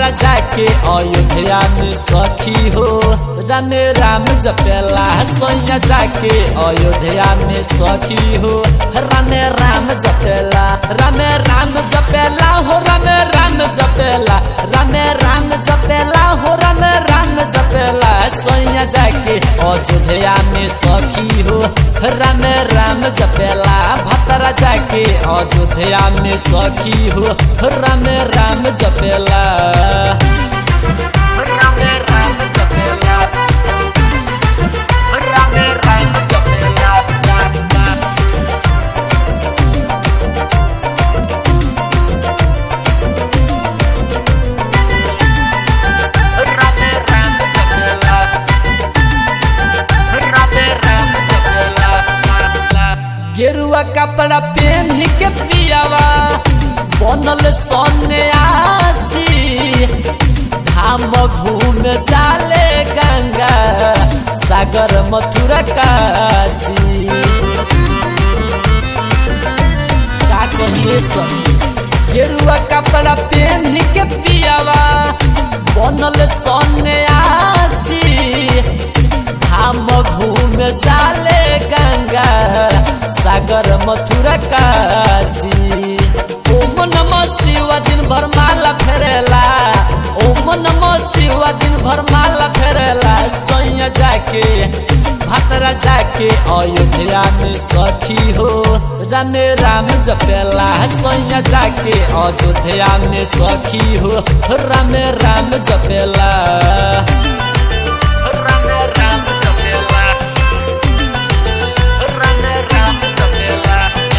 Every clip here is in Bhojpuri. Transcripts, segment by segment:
भतरा जाके अयोध्या में सखी हो राम राम जपेला सोया जाके अयोध्या में सखी हो राम राम जपेला राम राम जपेला हो राम राम जपेला राम राम जपेला हो राम राम जपेला सोया जाके अयोध्या में सखी हो राम राम जपेला भतरा जाके अयोध्या में सखी हो राम राम जपेला राम राम जपेला राम राम जपेला राम राम जपेला राम राम जपेला गेरुआ कपड़ा पहन के पियावा बनल सोने आसी हम घूम जाले गंगा सागर मथुरा काशी का कहिए सब गेरुआ कपड़ा पहन के पियावा बनल सोने आसी हम घूम जाले गंगा सागर मथुरा काशी ओम नमः शिव दिन भर माला फेरेला ओम नमः शिव दिन भर माला फेरेला सोया जाके भतरा जाके अयोध्या में सखी हो राम राम जपेला सोया जाके अयोध्या में सखी हो राम राम जपेला राम राम जपेला राम राम जपेला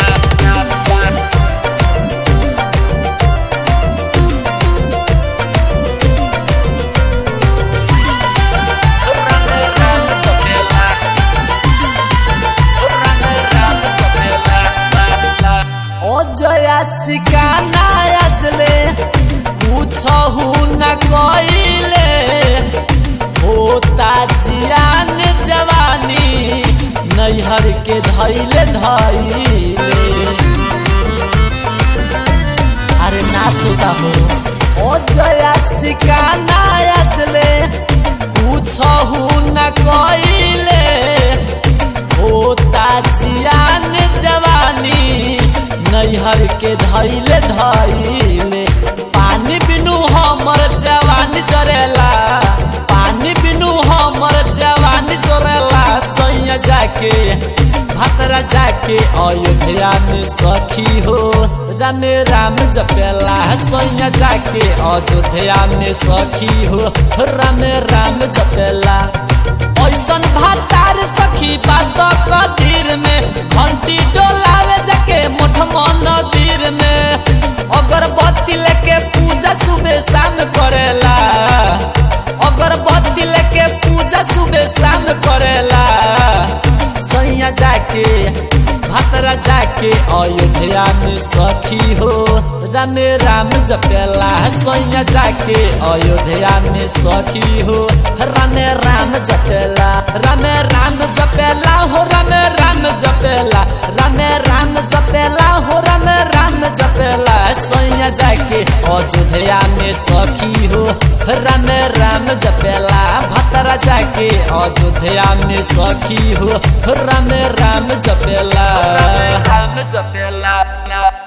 राम राम जपेला राम राम जपेला ओ जया सिकाना अजले पूछहु न कइले होता जियान जवानी नैहर के धैले धैले अरे ना सुता हो ओ जया सिकाना अजले पूछहु न कइले होता जियान जवानी नैहर के धैले धैले पानी बिनु हमर जवानी जरेला पानी बिनु हमर जवानी जरेला सैया जाके भतरा जाके अयोध्या में सखी हो राम राम जपेला सैया जाके अयोध्या में सखी हो राम राम जपेला ऐसन भातार सखी बात कदीर में घंटी डोलावे जाके मोठ मंदिर में अगरबत्ती लेके पूजा सुबह शाम करेला अगरबत्ती लेके पूजा सुबह शाम करेला सैया जाके भतरा जाके अयोध्या में सखी हो राम राम जपेला सैया जाके अयोध्या में सखी हो राम राम जपेला राम राम जपेला हो राम राम जपेला राम राम जपेला हो राम राम जपेला सैया जाके अयोध्या में सखी हो राम राम जपेला भतरा जाके अयोध्या में सखी हो राम राम जपेला राम जपेला